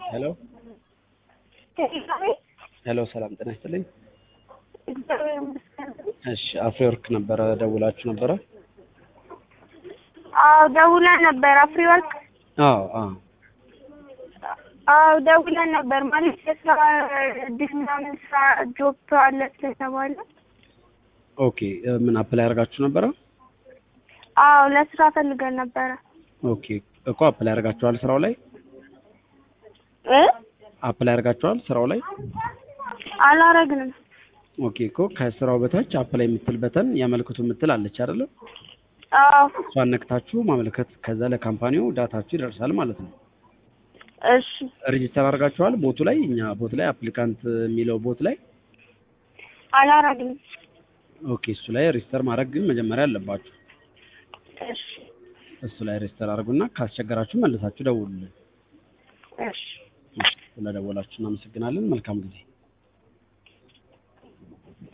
ሄሎ ሄሎ፣ ሰላም ጤና ይስጥልኝ። እግዚአብሔር ይመስገን። እሺ አፍሪወርክ ነበረ ደውላችሁ ነበረ? አዎ ደውለን ነበር። አፍሪወርክ አዎ አዎ አዎ ደውለን ነበር ማለት የስራ እድል ምናምን ስራ ጆብ አለ ስለተባለ ኦኬ እ ምን አፕላይ አድርጋችሁ ነበረ? አዎ ለስራ ፈልገን ነበረ ኦኬ እኮ አፕላይ አድርጋችኋል ስራው ላይ እ አፕላይ አድርጋችኋል ስራው ላይ አላረግንም። ኦኬ እኮ ከስራው በታች አፕላይ የምትል በተን ያመልክቱ የምትል አለች አይደለ? አዎ እሷን ነክታችሁ ማመልከት ከዛ ለካምፓኒው ዳታችሁ ይደርሳል ማለት ነው። እሺ ሬጂስተር አድርጋችኋል ቦቱ ላይ እኛ ቦት ላይ አፕሊካንት የሚለው ቦት ላይ አላረግንም። ኦኬ እሱ ላይ ሬጂስተር ማድረግ ግን መጀመሪያ አለባችሁ። እሺ እሱ ላይ ሬጂስተር አድርጉና ካስቸገራችሁ መልሳችሁ ደውሉልን። እሺ እሺ፣ ስለደወላችሁ እናመሰግናለን። መልካም ጊዜ